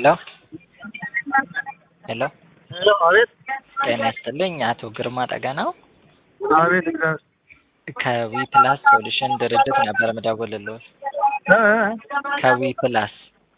ሄሎ ሄሎ ሄሎ አቤት ጤና ይስጥልኝ አቶ ግርማ ጠገናው አቤት እግዚአብሔር ከዊ ፕላስ ሶሉሽን ድርጅት ነበር ምደውልልዎት እ እ ከዊ ፕላስ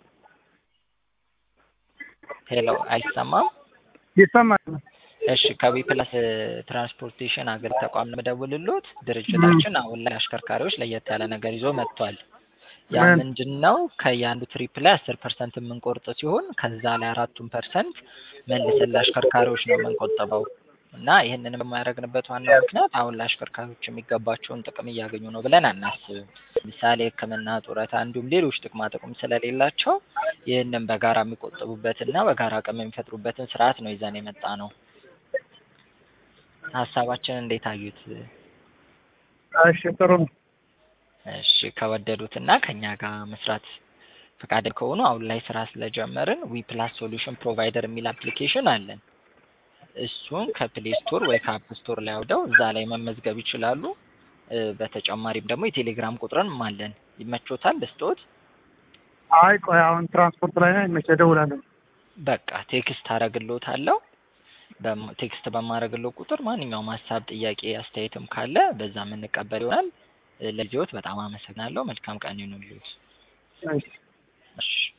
ሄሎ አይሰማም ይሰማል እሺ ከዊ ፕላስ ትራንስፖርቴሽን አገር ተቋም ምደውልልዎት ድርጅታችን አሁን ላይ አሽከርካሪዎች ለየት ያለ ነገር ይዞ መጥቷል ያ ምን? ምንድን ነው ከየአንዱ ትሪፕ ላይ አስር ፐርሰንት የምንቆርጥ ሲሆን ከዛ ላይ አራቱን ፐርሰንት መልሰን ለአሽከርካሪዎች ነው የምንቆጥበው እና ይህንን የማያደርግንበት ዋናው ምክንያት አሁን ለአሽከርካሪዎች የሚገባቸውን ጥቅም እያገኙ ነው ብለን አናስብም ምሳሌ ህክምና ጡረታ እንዲሁም ሌሎች ጥቅማ ጥቅም ስለሌላቸው ይህንን በጋራ የሚቆጥቡበትና በጋራ አቅም የሚፈጥሩበትን ስርዓት ነው ይዘን የመጣ ነው ሀሳባችን እንዴት አዩት እሺ ጥሩ ነው እሺ ከወደዱትና ከኛ ጋር መስራት ፈቃደኛ ከሆኑ አሁን ላይ ስራ ስለጀመርን ዊ ፕላስ ሶሉሽን ፕሮቫይደር የሚል አፕሊኬሽን አለን እሱን ከፕሌይ ስቶር ወይ ከአፕ ስቶር ላይ አውርደው እዛ ላይ መመዝገብ ይችላሉ እ በተጨማሪም ደግሞ የቴሌግራም ቁጥርም አለን ይመቾታል ልስጥዎት አይ ቆይ አሁን ትራንስፖርት ላይ ነኝ መቼ እደውላለሁ በቃ ቴክስት አረግልዎታለሁ በም- ቴክስት በማረግለው ቁጥር ማንኛውም ሀሳብ ጥያቄ አስተያየትም ካለ በዛ የምንቀበል ይሆናል እ ለጊዜዎት በጣም አመሰግናለሁ መልካም ቀን ይሁንልዎት እሺ እሺ